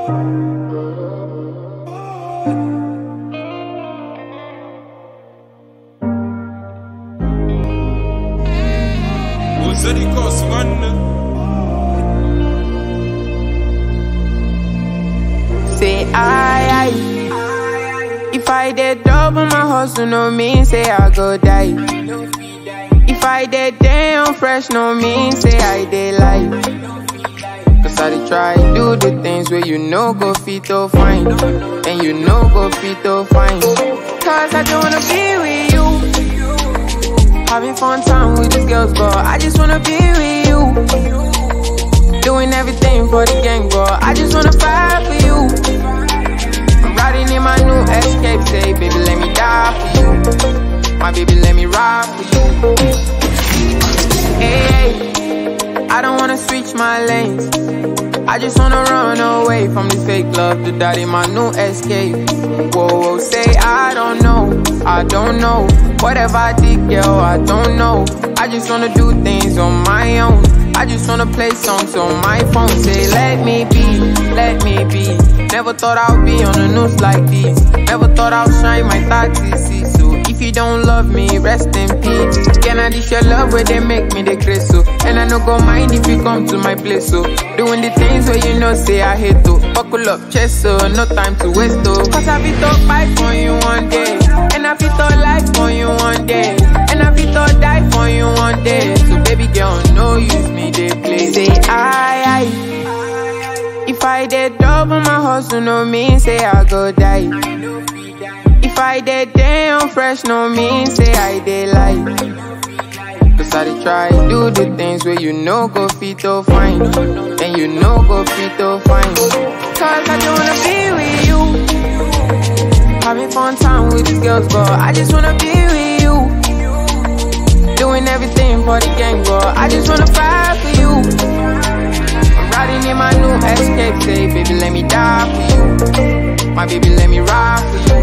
وزري كوس غنى Say I, I If I did double my hustle, no mean say I go die. If I did damn fresh, no mean say I did lie. Cause I dey try do the things where you know go fit to fine. And you know go fit to fine. Cause I don't wanna be with you. Having fun time with these girls, but I just wanna be with you. Doing everything for the gang, but I just wanna fight for you. I'm riding in my new escape, say, baby, let me die for you. My baby, let me ride for you. Hey, hey, I don't wanna switch my lanes. I just wanna run away from this fake love to die in my new escape. Whoa, whoa, say I don't know, I don't know. Whatever I did, girl, I don't know. I just wanna do things on my own. I just wanna play songs on my phone. Say, let me be, let me be. Never thought I'd be on the news like this. Never thought I'd shine my thoughts see. So if you don't love me, rest in peace. Can I dish your love where they make me the grace so? And I no go mind if you come to my place so. Doing the things where you know say I hate to. Buckle up, chest so no time to waste oh. Cause I be to fight for you one day. And I be to life for you one day. And I be to die for you one day. So baby girl, no use me, they play. Say I, I. If I did double my hustle, no mean say I go die. If I did damn fresh, no mean say I did lie. Cause I dey try do the things where you know go fit to fine. And you know go fit to fine. Cause I don't wanna be with you. Having fun time with these girls, but I just wanna be with you. Doing everything for the gang, but I just wanna fight for you. I'm riding in my new escape, say, baby, let me die for you. My baby, let me ride for you.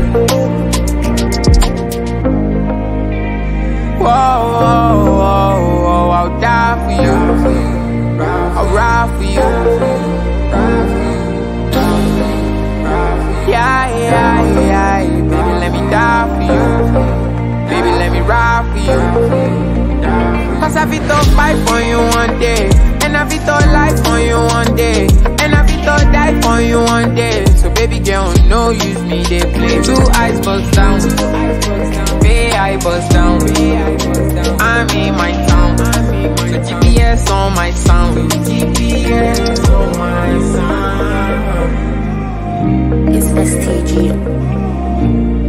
Whoa, whoa, whoa, whoa, I'll die for you. I'll ride for you. Yeah, yeah, yeah, baby, let me die for you. Baby, let me ride for you. Cause I fit to fight for you one day. And I fit to life for you one day. And I fit to die for you one day. So baby girl, no use me, they play. Two eyes bust down. Bay I bust down. I'm in my town. So GPS on my sound. GPS on my sound. It's STG.